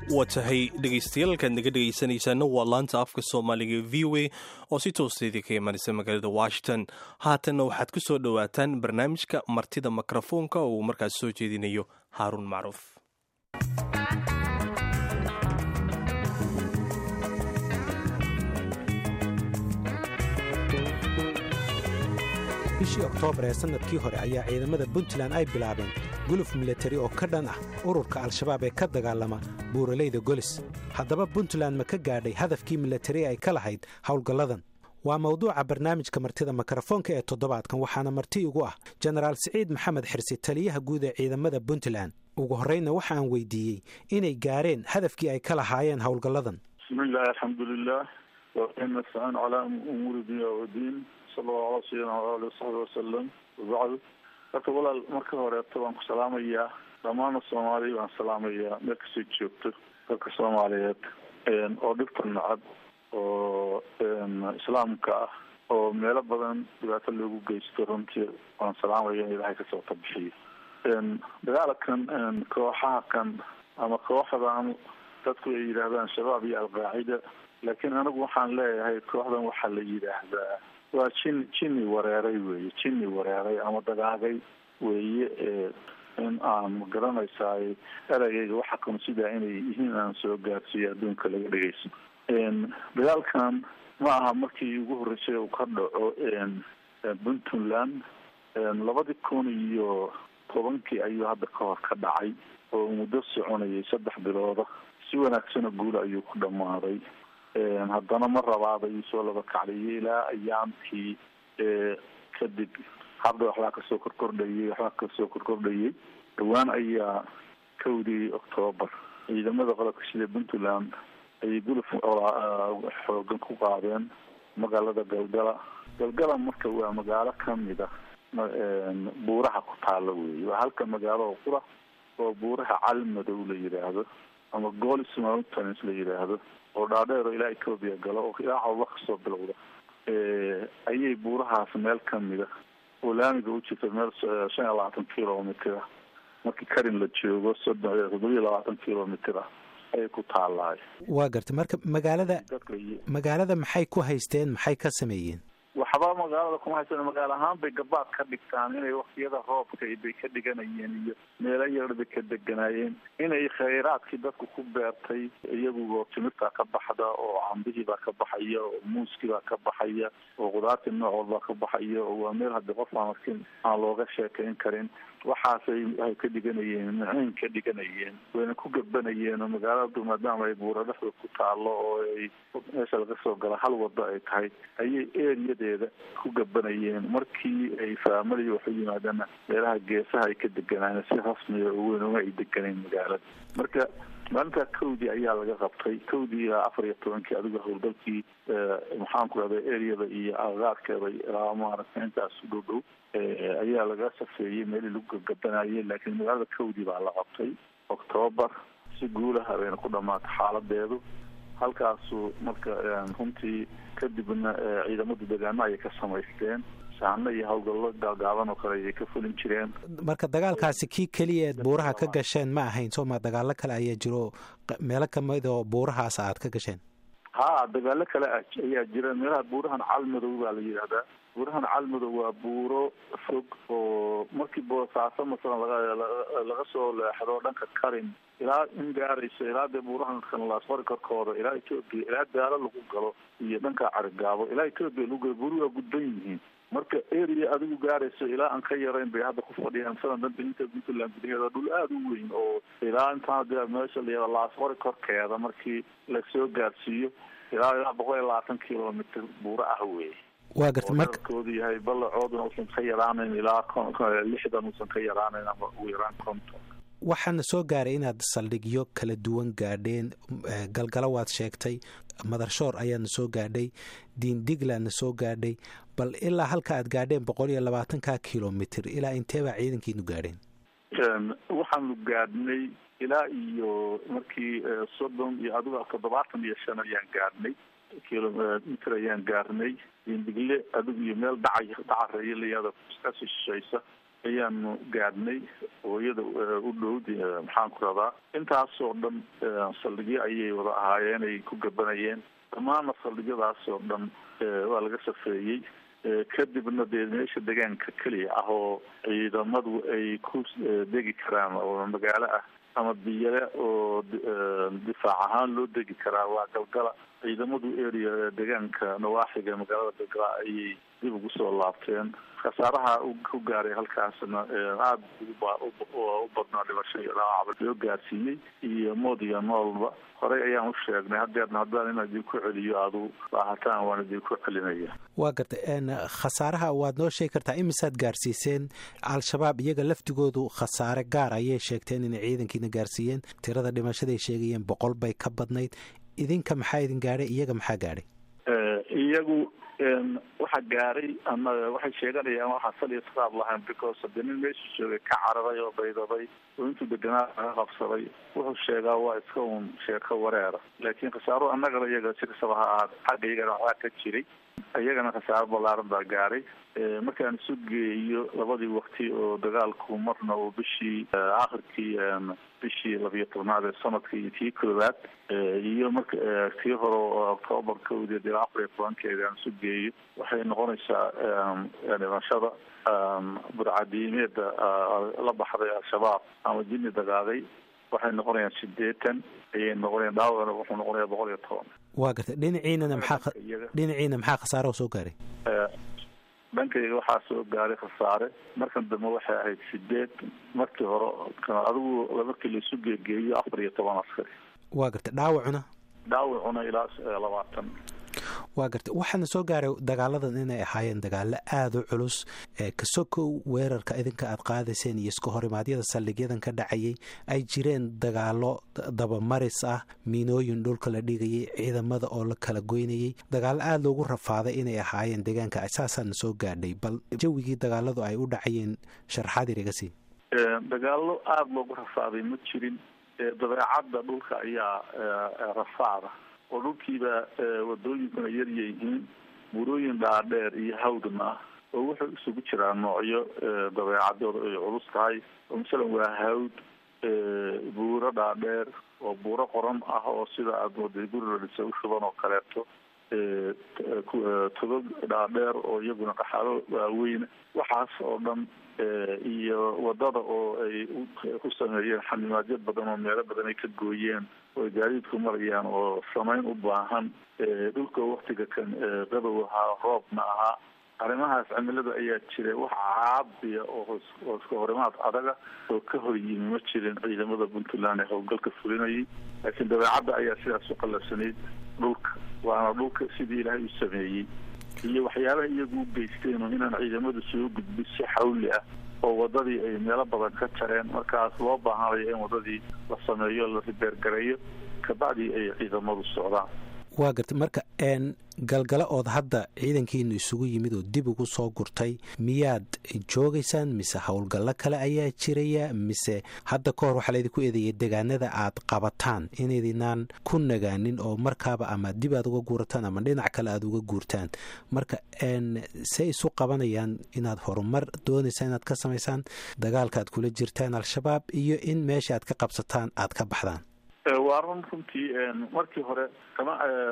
waa tahay dhegaystayaaalkaad naga dhegaysanaysaana waa laanta afka soomaaliga v o a oo si toosteedii ka imanaysa magaalada washington haatanna waxaad ku soo dhowaataan barnaamijka martida mikrofoonka oo uu markaas soo jeedinayo haaruun macruuf bishii oktoobar ee sannadkii hore ayaa ciidamada puntland ay bilaabeen guluf milatari oo ka dhan ah ururka al-shabaab ee ka dagaalama buuralayda golis haddaba puntland ma ka gaadhay hadafkii milatari ay ka lahayd howlgalladan waa mawduuca barnaamijka martida mikrofoonka ee toddobaadkan waxaana marti igu ah jenaraal siciid maxamed xirsi taliyaha guud ee ciidamada puntland ugu horraynna waxaan weydiiyey inay gaareen hadafkii ay ka lahaayeen howlgalladan bismillahi alxamdulilah nastacin calaa umuuri dunya wadiin sala allahu ala sayidina waali wasaxbi wasalam wabacdu horta walaal marka horeeto waan ku salaamayaa dhammaana soomaaliya waan salaamayaa meel kastay joogto dalka soomaaliyeed oo dhibta nacab oo islaamka ah oo meelo badan dhibaato loogu geysto runtii waan salaamaya in ilaahay kasoo tabixiyo dagaalkan kooxaha kan ama kooxdan dadku ay yidhaahdaan shabaab iyo alqaacida laakiin anigu waxaan leeyahay kooxdan waxaa la yidhaahdaa waa jin jinni wareeray weeye jinni wareeray ama dagaagay weeye in aan magaranaysaay eragayga waxa kan sidaa inay yihiin aan soo gaarsiiyo adduunka laga dhegeyso dagaalkan ma aha markii ugu horreysay uu ka dhaco puntland labadii kun iyo tobankii ayuu hadda ka hor ka dhacay oo muddo soconayay saddex bilooda si wanaagsana guula ayuu ku dhammaaday haddana ma rabaada ii soo laba kacdiyay ilaa ayaamkii kadib hadda waxbaa kasoo korkordhayay waxbaa kasoo korkordhayay dhawaan ayaa kowdii octoobar ciidamada qalabka sida puntland ayay guluf xoogan ku qaadeen magaalada galgala galgala marka waa magaalo kamid a buuraha ku taala weeye waa halka magaalo oo qura oo buuraha calmadow la yidhaahdo ama golis mountains la yidhaahdo oo dhaadheer oo ilaa ethoobia galo oo ilaa cawba kasoo bilowda ayay buurahaas meel kamida oo laamiga u jirta meel shan iyo labaatan kilomitr ah markii karin la joogo soddon toddobiyo labaatan kilomitr ah ayay ku taalaay waa gartay marka magaalada magaalada maxay ku haysteen maxay ka sameeyeen waxba magaalada kuma haysan magaalo ahaan bay gabaad ka dhigtaan inay waktiyada roobka bay ka dhiganayeen iyo meelo yar bay ka deganaayeen inay khayraadkii dadku ku beertay iyagu timirtaa ka baxda oo cambihii baa ka baxaya oo muuskii baa ka baxaya oo qudaartii nooc walbaa ka baxaya oo waa meel hadii qof aan arkin aan looga sheekayn karin waxaasay ay ka dhiganayeen maciin ka dhiganayeen wayna ku gabanayeen oo magaaladu maadaama ay buura dhexda ku taalo oo ay meesha laga soo gala hal wado ay tahay ayay eriyadeeda ku gabanayeen markii ay faamali waxu yimaadana meelaha geesaha ay ka deganaayen si rasmiya oo weyn uma ay deganayn magaalada marka maalintaa kowdii ayaa laga qabtay kowdii ilaa afar iyo tobankii adiga howlgalkii maxaan ku rahda areada iyo agagaarkeeda ilaa maaragtay intaas u dhow dhow ayaa laga safeeyey meelii lagu gagabanayay laakiin magaalada kowdii baa la qabtay octoobar si guulaha bayna ku dhamaatay xaaladeedu halkaasu marka runtii kadibna ciidamadu degaano ayay ka samaysteen saano iyo howlgallo gaagaaban oo kale ayay ka fulin jireen marka dagaalkaasi kii keliya eed buuraha ka gasheen ma ahayn sooma dagaalo kale ayaa jiro meelo kamid oo buurahaas aad ka gasheen ha dagaalo kale ayaa jira meelaha buurahan calmadow baa la yidhahdaa buurahan calmadow waa buuro fog oo markii boosaaso masalan laga soo leexdo dhanka karin ilaa in gaarayso ilaa dee buurahan kanlaasfari korkooda ilaa ethoopia ilaa daalo lagu galo iyo dhanka carigaabo ilaa ethoopia lagu galo buuri waa gudban yihiin marka area adigu gaarayso ilaa aan ka yarayn bay hadda ku fadhiyaan salan danta inta puntland gudaheeda dhul aada u weyn oo ilaa intaan de meesha layada laasfari korkeeda markii lasoo gaarsiiyo ilaa ilaa boqol iyo labaatan kilomitr buuro ah wey waa garta marka koodu yahay ballacooduna uusan ka yaraanayn ilaa lixdan uusan ka yaraanayn ama ugu yaraan konton waxaana soo gaaray inaad saldhigyo kala duwan gaadheen galgalo waad sheegtay madarshoor ayaadna soo gaadhay diindiglaadna soo gaadhay bal ilaa halka aad gaadheen boqol iyo labaatanka kilomitr ilaa inteebaa ciidankiinu gaadheen waxaanu gaadhnay ilaa iyo markii soddon iyo adiga toddobaatan iyo shan ayaan gaadhnay kilomitr ayaan gaarnay diindigle adigu iyo meel dhaca dhacareeya layada ka sishaysa ayaanu gaadhnay hooyada u dhow maxaan ku radaa intaasoo dhan saldhigyo ayay wada ahaayeen ay ku gabanayeen dhammaana saldhigyadaas oo dhan waa laga safeeyey kadibna dee meesha deegaanka keliya ah oo ciidamadu ay ku degi karaan oo magaalo ah ama biyale oo difaac ahaan loo degi karaa waa galgala ciidamadu area deegaanka nawaaxiga magaalada galgala ayay dib ugu soo laabteen khasaaraha ku gaaray halkaasna aada u badnaa dhimasho iyo dhaawacba loo gaarsiiyey iyo mood iyo noolba horey ayaan u sheegnay hadeerna haddaan inaan idinku celiyo aadu baahataan waan idinku celinaya waa gartay khasaaraha waad noo sheegi kartaa imisaad gaarsiiseen al-shabaab iyaga laftigoodu khasaare gaar ayay sheegteen inay ciidankiina gaarsiiyeen tirada dhimashaday sheegayeen boqol bay ka badnayd idinka maxaa idin gaadhay iyaga maxaa gaadhay iyagu waxa gaaray ama waxay sheeganayaan waxaa sal iyo saqaab lahayn because hadii nin meesha joogay ka cararay oo baydaday oo intuu deganaa laga qabsaday wuxuu sheegaa waa iska un sheeko wareera laakiin khasaaro annagana iyaga si kastaba ha ahaad xagga iyagana waxaa ka jiray iyagana khasaaro ballaaran baa gaaray markaan isu geeyo labadii wakti oo dagaalku marna uu bishii akhirkii bishii labiyo tobnaad ee sanadka iyo tii koowaad iyo marka tii hore oo octoobar kowdeed ilaa afar iyo tobankeeda aan isu geeyo waxay noqonaysaa dhimashada burcadiimeeda la baxday al-shabaab ama jini dagaaday waxay noqonayaan sideetan ayay noqonayaan dhaawacna wuxuu noqonayaa boqol iyo toban waa gartay dhinaciinana maxaa dhinaciina maxaa khasaaro soo gaaray dhankayga waxaa soo gaaray khasaare markan dambe waxay ahayd sideed markii hore adigu markii laisu geegeeyo afar iyo toban askari waa gartay dhaawacuna dhaawacuna ilaa labaatan waa gartay waxaana soo gaaray dagaaladan inay ahaayeen dagaalo aada u culus kasokow weerarka idinka aad qaadayseen iyo iska horimaadyada saldhigyadan ka dhacayay ay jireen dagaalo dabamaris ah miinooyin dhulka la dhigayay ciidamada oo la kala goynayay dagaalo aada loogu rafaaday inay ahaayeen deegaanka saasaana soo gaadhay bal jawigii dagaaladu ay u dhacayeen sharxaad iriga sii dagaalo aada loogu rafaaday ma jirin dabeecadda dhulka ayaa rafaada oo dhulkiiba wadooyinkuna yaryayihiin burooyin dhaadheer iyo hawdna ah oo wuxuu isugu jiraa noocyo dabeecadooda ay culus tahay oo masalan waa hawd buuro dhaadheer oo buuro qoran ah oo sida aada mooday guri la dhisa u shuban oo kaleeto togog dhaadheer oo iyaguna qaxalo waaweyn waxaas oo dhan iyo wadada oo ay ku sameeyeen xanimaadyo badan oo meelo badan ay ka gooyeen oo ay gaadiidku marayaan oo samayn u baahan dhulka waktiga kan qabow ahaa roobna ahaa arrimahaas cimilada ayaa jira wax caabiya oo iska horimaad adaga oo ka hor yimi ma jirin ciidamada puntland ee howlgalka fulinayay laakiin dabeecadda ayaa sidaas u qalabsanayd dhulka waana dhulka sidii ilaahay u sameeyey iyo waxyaabaha iyagu u geysteen oo inaan ciidamadu soo gudbin si xawli ah oo wadadii ay meelo badan ka jareen markaas loo baahanayo in wadadii la sameeyo la ribeergareeyo kabacdii ay ciidamadu socdaan waa gartay marka n galgala ood hadda ciidankiinu isugu yimid oo dib ugu soo gurtay miyaad joogaysaan mise howlgallo kale ayaa jiraya mise hadda ka hor waxaa laydinku eedeeyay degaanada aad qabataan inaydinaan ku nagaanin oo markaaba ama dib aad uga guurataan ama dhinac kale aad uga guurtaan marka n say isu qabanayaan inaad horumar doonaysaan inaad ka samaysaan dagaalka aad kula jirtaan al-shabaab iyo in meesha aad ka qabsataan aad ka baxdaan waa run runtii markii hore kama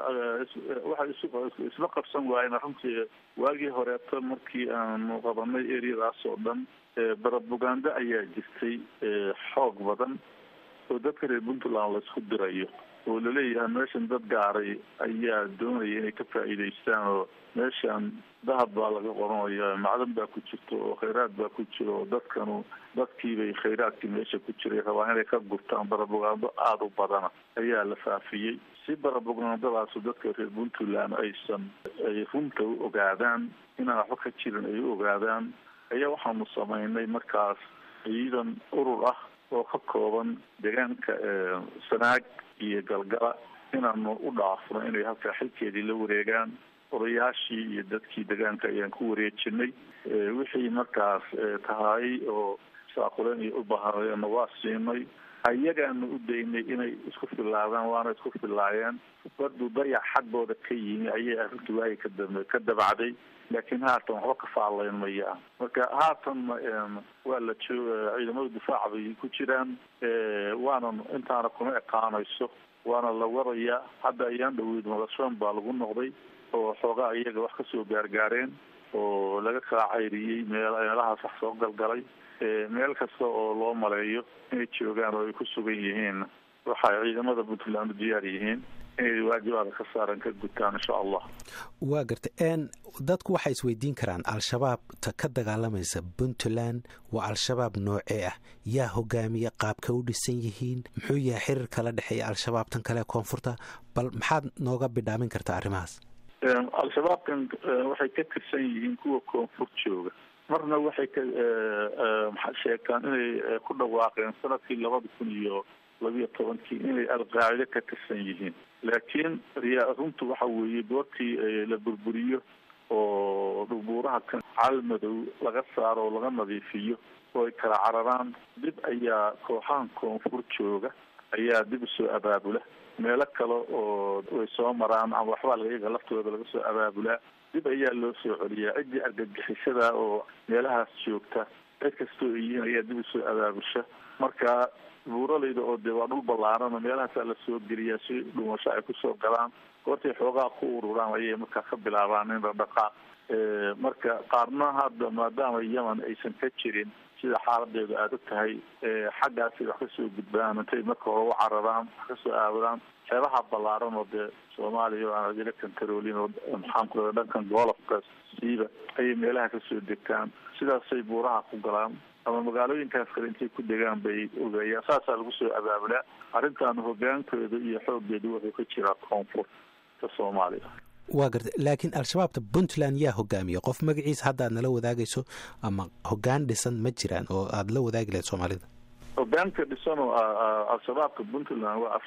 waxay isla qabsan waayeen runtii waagii horeeto markii aanu qabanay areadaas oo dhan barabugando ayaa jirtay xoog badan oo dadka reer puntland laisku dirayo oo laleeyahay meeshan dad gaaray ayaa doonaya inay ka faa'iidaystaan oo meeshan dahab baa laga qoranaya macdan baa ku jirto oo khayraad baa ku jiro oo dadkanu dadkiibay khayraadkii meesha ku jiray rabaa inay ka gurtaan barabugando aada u badana ayaa la faafiyey si barabugandadaasu dadka reer puntland aysan ay runta u ogaadaan inaan waxba ka jirin ay u ogaadaan ayaa waxaanu samaynay markaas ciidan urur ah oo ka kooban deegaanka sanaag iyo galgala inaanu u dhaafno inay halkaa xilkeedii la wareegaan odayaashii iyo dadkii deegaanka ayaan ku wareejinay wixii markaas tahay oo saaquleen iyo u baahanayeena waa siinay ayagaanu u daynay inay isku filaadaan waana isku filaayeen baduu dayac xaggooda ka yimi ayay arrintu waagi kadam ka dabacday laakiin haatan waxba ka faalayn maya marka haatanna waa la joog ciidamada difaaca bay ku jiraan waana intaana kuma ekaanayso waana la wadayaa hadda ayaan dhaweyd madashoon baa lagu noqday oo xoogaa iyaga wax kasoo gaargaareen oo laga kala cayriyey meel meelahaas wax soo galgalay meel kasta oo loo maleeyo inay joogaan oo ay ku sugan yihiin waxay ciidamada puntland u diyaar yihiin inay waajibaada ka saaran ka gutaan insha allah waa gartay n dadku waxay isweydiin karaan al-shabaabta ka dagaalamaysa puntland waa al-shabaab noocee ah yaa hogaamiya qaabka u dhisan yihiin muxuu yahay xiriir kala dhexeeya al-shabaab tan kale koonfurta bal maxaad nooga bidhaamin kartaa arrimahaas al-shabaabkan waxay ka tirsan yihiin kuwa koonfur jooga marna waxay ka sheegtaan inay ku dhawaaqeen sanadkii labada kun iyo labiyo tobankii inay alqaacide ka tirsan yihiin laakiin riyaa runtu waxa weeye goortii la burburiyo oo dhubuuraha kan calmadow laga saaro oo laga nadiifiyo oo ay kala cararaan dib ayaa kooxahan koonfur jooga ayaa dib usoo abaabula meelo kale oo way soo maraan ama waxbaa iyaga laftooda laga soo abaabulaa dib ayaa loo soo celiyaa ciddii argagixisada oo meelahaas joogta cid kastoo ay yihiin ayaa dib usoo abaabusha marka buuralayda oo dee waa dhul ballaarana meelahaasaa lasoo geliyaa si dhumasho ay kusoo galaan goortay xoogaa ku ururaan ayay markaa ka bilaabaan in la dhaqaa marka qaarna hadda maadaama yemen aysan ka jirin sida xaaladeedu aada u tahay xaggaasay wax kasoo gudbaan intay marka hore u cararaan wax kasoo aabadaan xeebaha ballaaran oo dee soomaaliya oo aan adila kantaroolin oo maxaan ku raa dhankan goolofka siiba ayay meelaha kasoo degtaan sidaasay buuraha ku galaan ama magaalooyinkaas kale intay ku degaan bay ogeeyaan saasaa lagu soo abaabulaa arrintan hogaankeedu iyo xoogeedu wuxuu ka jiraa koonfurta soomaaliya waa garta laakiin al-shabaabta puntland yaa hogaamiya qof magaciisa hadda aad nala wadaagayso ama hogaan dhisan ma jiraan oo aada la wadaagi lahayd soomaalida hogaanka dhisan oo al-shabaabka puntland waa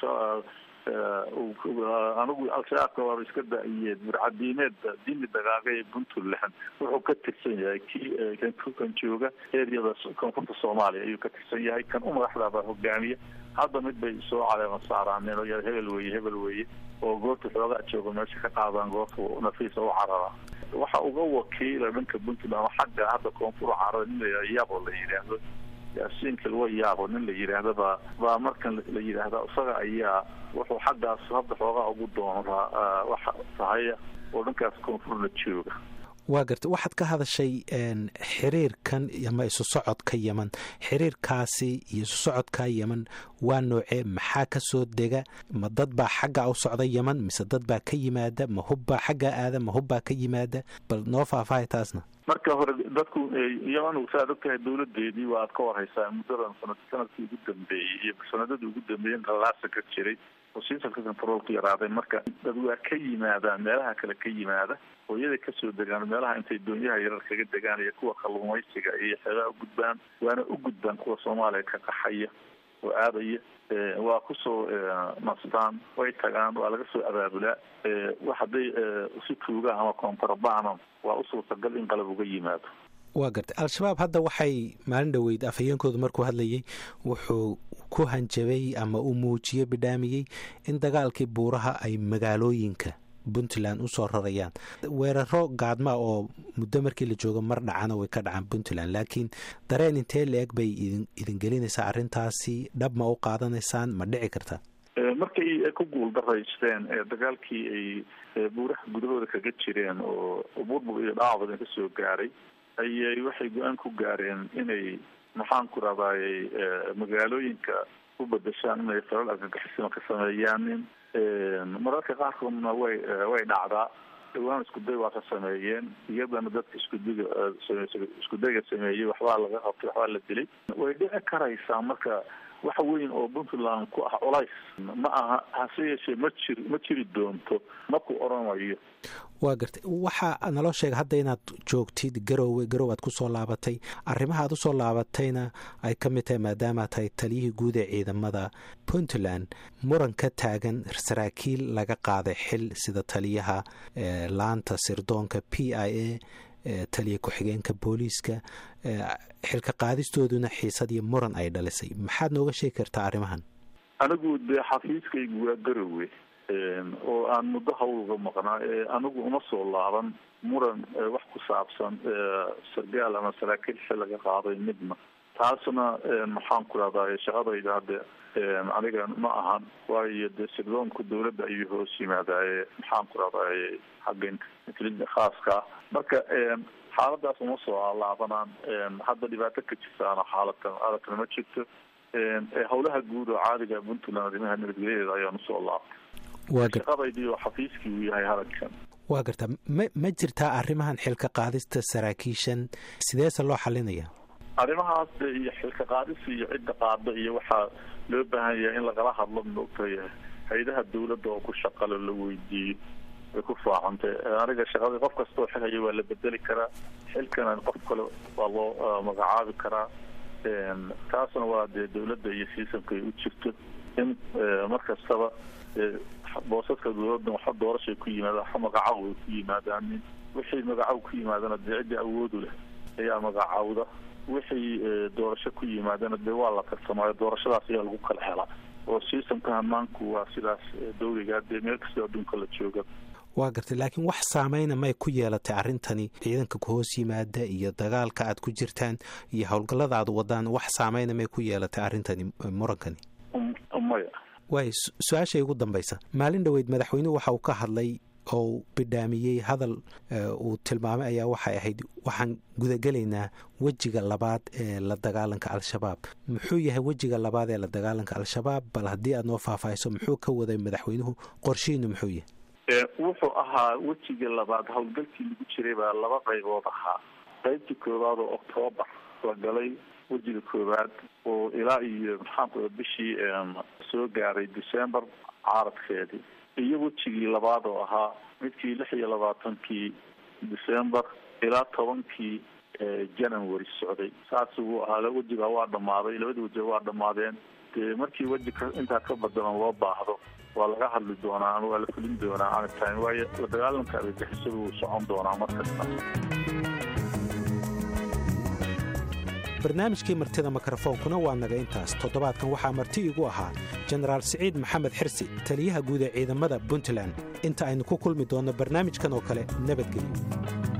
anigu al-shabaabka waaba iska da-iyeed burcadiineed dimi dagaaga ee puntland wuxuu ka tirsan yahay kii kan jooga eryada koonfurta soomaaliya ayuu ka tirsan yahay kan u madaxdaabaa hogaamiya hadda mid bay soo caleema saaraan hebel weye hebel weye oo goorta xoogaa jooga meesha ka qaadaan goorta nafiisa u carara waxa uga wakiila dhanka puntland xagga hadda koonfur carara nin la yabo la yidhaahdo yaasiinka lawa yaabo nin la yidhaahdo baa baa markan la yidhaahda isaga ayaa wuxuu xaggaas hadda xoogaa ugu doonaa waxa tahaya oo dhankaas koonfurna jooga waa garta waxaad ka hadashay xiriirkan ama isu socodka yeman xiriirkaasi iyo isu socodka yeman waa noocee maxaa ka soo dega ma dad baa xagga u socda yeman mise dad baa ka yimaada ma hubbaa xaggaa aada ma hubbaa ka yimaada bal noo faahfaahay taasna marka hore dadku yeman saad ogtahay dawladeedii waa aad ka warhaysaa muddadan sanad sanadkii ugu dambeeyey iyo sanadadii ugu dambeeyey qalaasa ka jiray oo siisalka controolku yaraaday marka dad waa ka yimaadaan meelaha kale ka yimaada oo iyaday kasoo degaan meelaha intay doonyaha yarar kaga degaan iyo kuwa kalluumaysiga iyo xeebaha u gudbaan waana u gudbaan kuwa soomaaliya ka qaxaya oo aadaya waa kusoo nastaan way tagaan waa laga soo abaabulaa wax hadday si tuuga ama kontrabano waa u suurtagal in qalab uga yimaado waa gartay al-shabaab hadda waxay maalin dhoweyd afhayeenkoodu markuu hadlayay wuxuu ku hanjabay ama uu muujiyey bidhaamiyey in dagaalkii buuraha ay magaalooyinka puntland usoo rarayaan weeraro gaadma oo muddo markii la joogo mar dhacana way ka dhacaan puntland laakiin dareen intee la-eg bay idin gelinaysaa arrintaasi dhab ma u qaadanaysaan ma dhici karta markay ku guul daraysteen dagaalkii ay buuraha gudahooda kaga jireen oo burbur iyo dhaawac badan kasoo gaaray ayay waxay go-aan ku gaareen inay maxaan ku rahdayy magaalooyinka u bedeshaan inay falal argagixisima ka sameeyaanin mararka qaarkoodna way way dhacdaa dhawaan iskuday waa ka sameeyeen iyadana dadka iskudiga iskudayga sameeyey waxbaa laga qabtay waxbaa la dilay way dhici karaysaa marka wax weyn oo puntland ku ah culays ma aha hase yeeshee ma jir ma jiri doonto maku oranayo waa gartay waxaa naloo sheega hadda inaad joogtid garowe garow aad kusoo laabatay arrimaha aad usoo laabatayna ay ka mid tahay maadaama tahay taliyihii guud ee ciidamada puntland muran ka taagan saraakiil laga qaaday xil sida taliyaha laanta sirdoonka p i a taliya ku-xigeenka booliiska xilka qaadistooduna xiisad iyo muran ay dhalisay maxaad nooga sheegi kartaa arrimahan anigu dee xafiiskaygu waa garowe oo aan muddo hawlga maqnaa anigu uma soo laaban muran wax ku saabsan sargaal ama saraakiil xil laga qaaday midna taasna maxaan ku rahdaa shaqadayda hadde aniga ma ahan waayo dee sirdoonka dawladda ayuu hoos yimaadaaye maxaan ku rahdaa xagga khaaska marka xaaladaas uma soo laabanaan hadda dhibaato ka jirtaana xaalatan adatana ma jirto howlaha guud oo caadiga puntland arrimaha nabadgelyadeeda ayaan usoo laabtay shaqadaydii oo xafiiskii uu yahay hadalkan waa gartaa ma ma jirtaa arrimahan xilka qaadista saraakiishan sideese loo xalinaya arrimahaas de iyo xilka qaadista iyo cidda qaada iyo waxaa loo baahan yahay in lagala hadlo maogtahay hay-adaha dawladda oo ku shaqalo la weydiiyo way ku faacantay aniga shaqadii qof kastoo xil haya waa la bedeli karaa xilkana qof kale waa loo magacaabi karaa taasna waa dee dawladda iyo siisamka ay u jirto in mar kastaba boosaska dawladda waxa doorashay ku yimaada waxa magacaw ay ku yimaadaan wixii magacaw ku yimaadana dee cidda awoodu leh ayaa magacaawda wixii doorasho ku yimaadana dee waa la tartamaayo doorashadaas ayaa lagu kala helaa oo siisamka hamaanku waa sidaas dawliga dee meel kastoo adduunka la jooga waa gartay laakiin wax saameyna may ku yeelatay arrintani ciidanka ku hoos yimaada iyo dagaalka aad ku jirtaan iyo howlgallada aad wadaan wax saameyna may ku yeelatay arrintani murankani maya waay su-aashay ugu dambaysa maalin dhoweyd madaxweynuhu waxa uu ka hadlay oo bidhaamiyey hadal uu tilmaamay ayaa waxay ahayd waxaan gudagelaynaa wejiga labaad ee la dagaalanka al-shabaab muxuu yahay wejiga labaad ee la dagaalanka al-shabaab bal haddii aad noo faahfaahiso muxuu ka waday madaxweynuhu qorshihiinu muxuu yahay wuxuu ahaa wejiga labaad howlgalkii lagu jiray baa laba qaybood ahaa qaybtii koowaad oo octoobar la galay wejiga koowaad oo ilaa iyo maxaanku bishii soo gaaray december caaradkeedii iyo wejigii labaad oo ahaa midkii lix iyo labaatankii december ilaa tobankii january socday saas uu ahaa wejiga waa dhamaaday labada wejiga waa dhamaadeen dee markii weji ka intaa ka badalan loo baahdo waa laga hadli doonaa ama waa la fulin doonaa aanitime waayo la dagaalanka argagixisada wuu socon doonaa mar kasta barnaamijkii martida mikrofoonkuna waa naga intaas toddobaadkan waxaa marti igu ahaa jenaraal siciid maxamed xirsi taliyaha guud ee ciidamada puntland inta aynu ku kulmi doonno barnaamijkan oo kale nabadgelyo